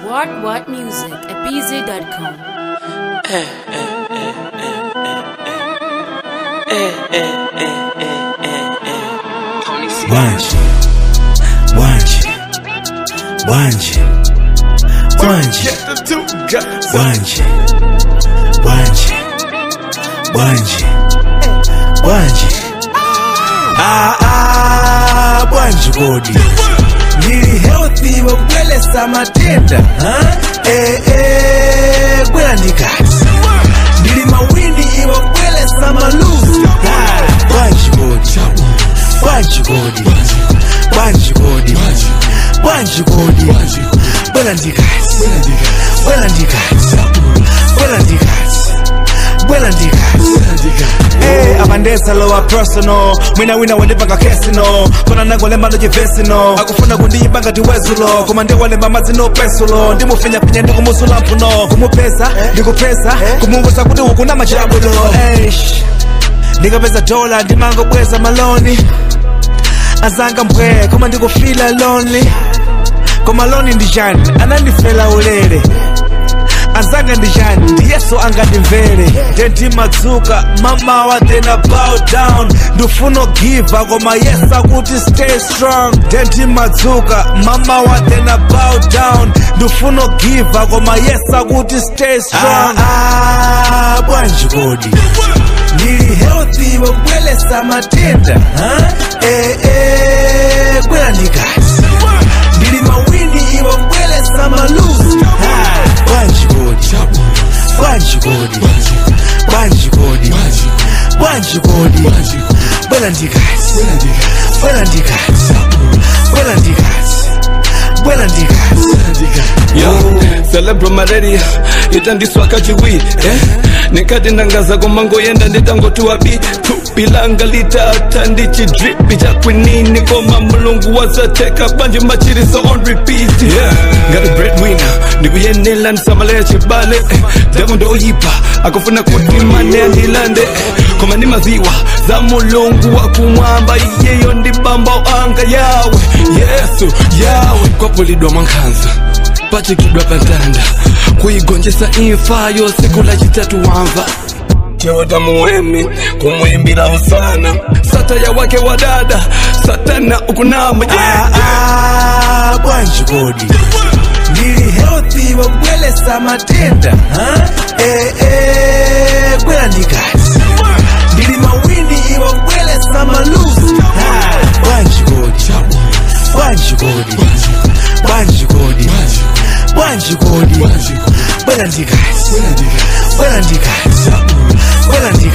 What What Music at bz.com. Wanje, wanje, wanje, wanje, wanje, wanje, wanje, wanje. Ah ah, bwanje kodi. Ndili healthy wakwelesa matenda, huh? Eh eh, kwela ndikati. Ndili mawindi iwakwelesa maluzi. Ah, bwanje kodi. Bwanje kodi. Bwanje kodi. Bwanje kodi. Bwela ndikati. Bwela ndikati. Bwela ndikati. Bwela ndikati. Eh, abandesa lowa personal mwina wina wandipanga kesino kona nangolemba ndocivesino akufuna kundiyimba ngati wezulo koma ndiwalemba mazino pesulo ndimufinyafinya ndikumusula mphuno kumupesa ndikupesa kumuwuza kuti uku na machabulo Eish, ndikapeza dola ndimangobweza maloni azanga mbwe koma ndikufila lonely koma loni ndijani anandifela ulere azanga ndijani ndiyeso angandimvere ndentimadzuka mamawa then I bow down ndifuna giva koma yes akuti stay strong ndentimadzuka mamawa then I bow down ndifuna giva koma yes akuti stay strong ah, ah, bwanji kodi ndili healthy wakwelesa matenda huh? eh, eh, kwela ndikati ndili mawindi iwakwelesa maluzi Ah, bwanji kodi bwanji kodi bwanji kodi bwanji kodi bwela ndikati bwela ndikati bwela ndikati bwela ndikati yo celebro malaria itandiswaka chiwi eh? nikati ndangaza kumangoyenda nditangotiwa bi tupilanga litata ndichidripi chakwinini koma mulungu wazateka banje machiriso on repeat yeah. ngati breadwinner ndikuyenela ndisamaleya chibale eh? devo ndoyipa akufuna kuti mane andilande eh? koma ndi maziwa za mulungu wakumwamba iyeyo ndi bamba anga yawe yesu yawe kwapulidwa mwankhanza pachikidwa pantanda kuigonjesa imfayo siku la chitatu wamva chewota muwemi kumwimbira usana sataya wake wa dada satana ukunama yeah. Ah, ah, bwanji kodi ndili healthy wakwelesa matenda huh? eh, eh, kwela ndikati ndili mawindi iwakwelesa maluzi Ah, bwanji kodi bwanji kodi bwanji kodi bwanji kodi bwela ndikati bwela ndikati bwela ndikati